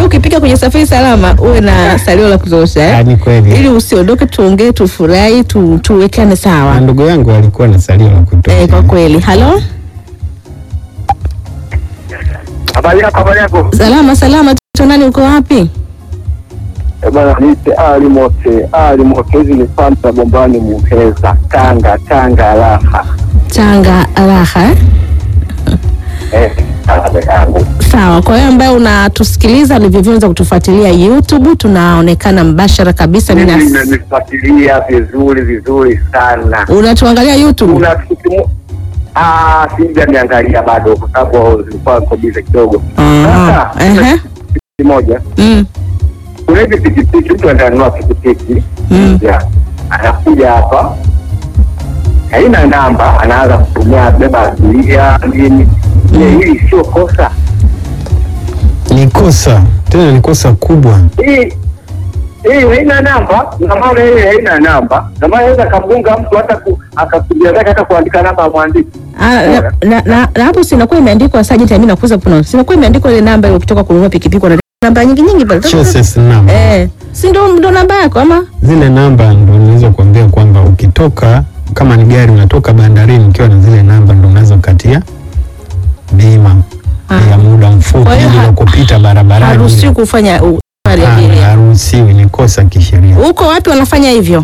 hiyo ukipika kwenye safari salama uwe na salio la kutosha Ah, eh? ni kweli. ili usiondoke, tuongee, tufurahi, tu, tuwekane Na sawa ndugu yangu walikuwa na salio la kutosha. eh, kwa kweli. Halo, Habari yako, habari yako. salama salama, tu nani, uko wapi? Eh, Bwana niite Ali Mote, Ali Mote. Hizi ni panda bombani Muheza, Tanga, Tanga raha. Tanga raha eh? Eh, kaka yangu. Sawa, kwa hiyo ambaye unatusikiliza ulivyoanza kutufuatilia YouTube, tunaonekana mbashara kabisa. Mimi Mimi na- nimenifuatilia vizuri vizuri sana. unatuangalia YouTube? Kuna kitu mo- Ah, sija niangalia bado kwa sababu zilikuwa niko bize kidogo. Ah, Sasa ehe. kitu moja, Mm, kuna hivi pikipiki, mtu ananunua pikipiki mm. ya anakuja hapa haina namba, anaanza kutumia beba abiria nini. Je, hili sio kosa? Ni kosa tena, ni kosa kubwa. Hii hii haina namba, na maana hii haina namba, na maana inaweza kamunga mtu hata ku- akakuja zake hata kuandika namba amwandiki. Ah, na, na, na, na hapo sinakuwa imeandikwa Sergeant Amina kuweza kuna sinakuwa imeandikwa ile namba ile ukitoka kununua pikipiki una namba nyingi nyingi pale. Chassis number. Eh, si ndo ndo namba yako ama? Zile namba ndo naweza kuambia kwamba ukitoka kama ni gari unatoka bandarini ukiwa na zile namba ndo unaweza kukatia bima Ah. ya muda mfupi Kwa hiyo ili ha- la kupita barabarani. Haruhusiwi kufanya u- safari ya Ah, abiria. Haruhusiwi, ni kosa kisheria. Huko watu wanafanya hivyo.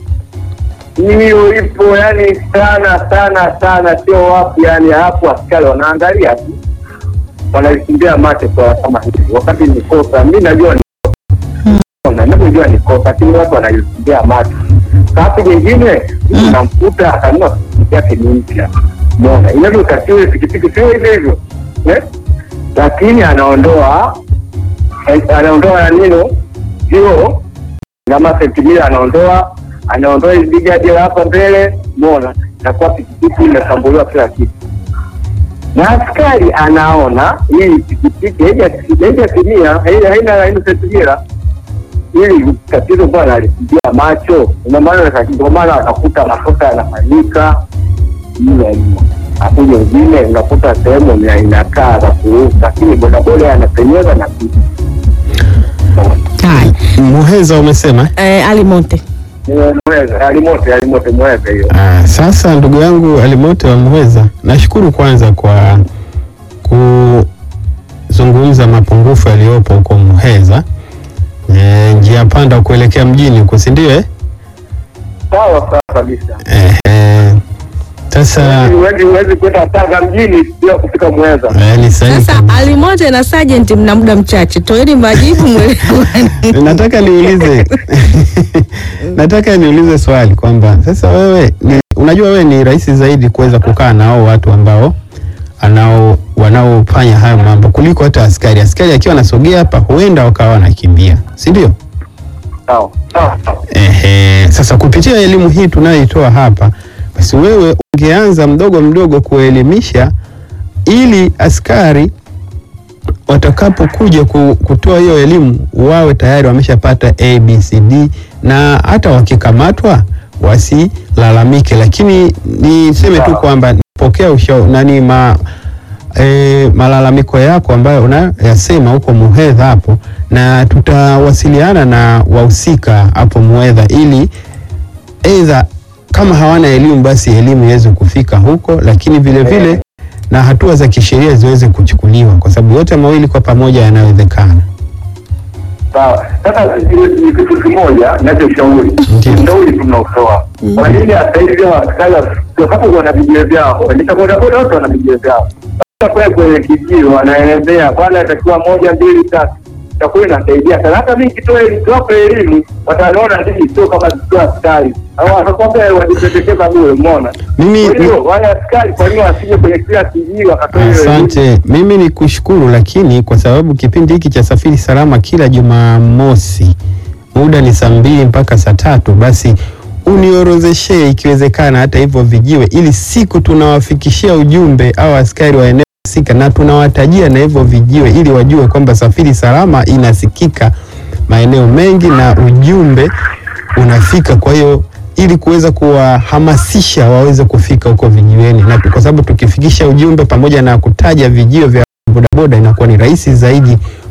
Hiyo ipo yani sana sana sana, sio wapi yani, hapo askari wanaangalia tu, wanalikimbia macho kwa kama hivi, wakati ni kosa. Mi najua ni kosa, navyojua ni kosa, lakini watu wanalikimbia macho. Sababu nyingine mtu unamkuta akanunua pikipiki yake ni mpya, umeona inavyotakiwa pikipiki sio hivyo hivyo eh? lakini anaondoa eh, anaondoa ya nino hiyo kama sentimita anaondoa anaondoa hizi gadi hapa mbele, umeona, nakuwa pikipiki imesambuliwa kila kitu, na askari anaona hii pikipiki haijatimia, haina haina haina sentimita ili tatizo bwana alipigia macho, ndio maana ndio maana akakuta makosa yanafanyika hiyo hiyo. Hakuja wengine unakuta sehemu ni inakaa za kuruka, lakini bodaboda anapenyeza na kitu Hai. Muheza umesema? Eh, Ali Monte. mweza alimote alimote mweza hiyo Ah, sasa ndugu yangu Alimote wa Muheza, nashukuru kwanza kwa kuzungumza mapungufu yaliyopo huko Muheza, e, njia panda kuelekea mjini huko, si ndio? eh? sawa sawa kabisa. Eh, eh, sasa Huwezi huwezi kwenda Tanga mjini bila kufika Mweza. eh, ni sahihi Sasa kabisa. Ali Monte na Sergeant mna muda mchache. Toeni majibu mwelewane. nataka niulize nataka niulize swali kwamba sasa wewe ni, unajua wewe ni rahisi zaidi kuweza kukaa na hao watu ambao anao wanaofanya hayo mambo kuliko hata askari. Askari akiwa anasogea hapa huenda wakawa wanakimbia, si ndio? Sawa sawa sawa. Ehe, sasa kupitia elimu hii tunayoitoa hapa, basi wewe ungeanza mdogo mdogo kuelimisha ili askari watakapokuja ku- kutoa hiyo elimu wawe tayari wameshapata ABCD na hata wakikamatwa wasilalamike. Lakini niseme tu Sawa. kwamba napokea ushauri nani ma, e, malalamiko yako ambayo unayasema huko Muhedha hapo, na tutawasiliana na wahusika hapo Muhedha ili aidha kama hawana elimu basi elimu iweze kufika huko, lakini vile vile na hatua za kisheria ziweze kuchukuliwa, kwa sababu yote mawili kwa pamoja yanawezekana. Sawa. Sasa ni- ni kitu kimoja nachoshauri, Ndiyo. ushauri tunaotoa kwa nini hata hivi askari kwa sababu wana vijio vyao, waendesha bodaboda wote wana vijio vyao. Sasa kule kwenye kijio wanaelezea bwana, atakiwa moja mbili tatu itakuwa inasaidia sana. Hata mimi kitoa nikiwapa elimu wataona nini, sio kama zikiwa askari au watakwambia wajipendekeza bure, umeona? Mimi Kwa hiyo wale askari kwa nini wasije kwenye kila kijio wakatoa hiyo elimu? Asante, mimi ni kushukuru, lakini kwa sababu kipindi hiki cha Safiri Salama kila Jumamosi muda ni saa mbili mpaka saa tatu, basi uniorozeshee ikiwezekana hata hivyo vijiwe, ili siku tunawafikishia ujumbe au askari wa eneo husika, na tunawatajia na hivyo vijiwe, ili wajue kwamba Safiri Salama inasikika maeneo mengi na ujumbe unafika. Kwa hiyo ili kuweza kuwahamasisha waweze kufika huko vijiweni, na kwa sababu tukifikisha ujumbe pamoja na kutaja vijio vya bodaboda inakuwa ni rahisi zaidi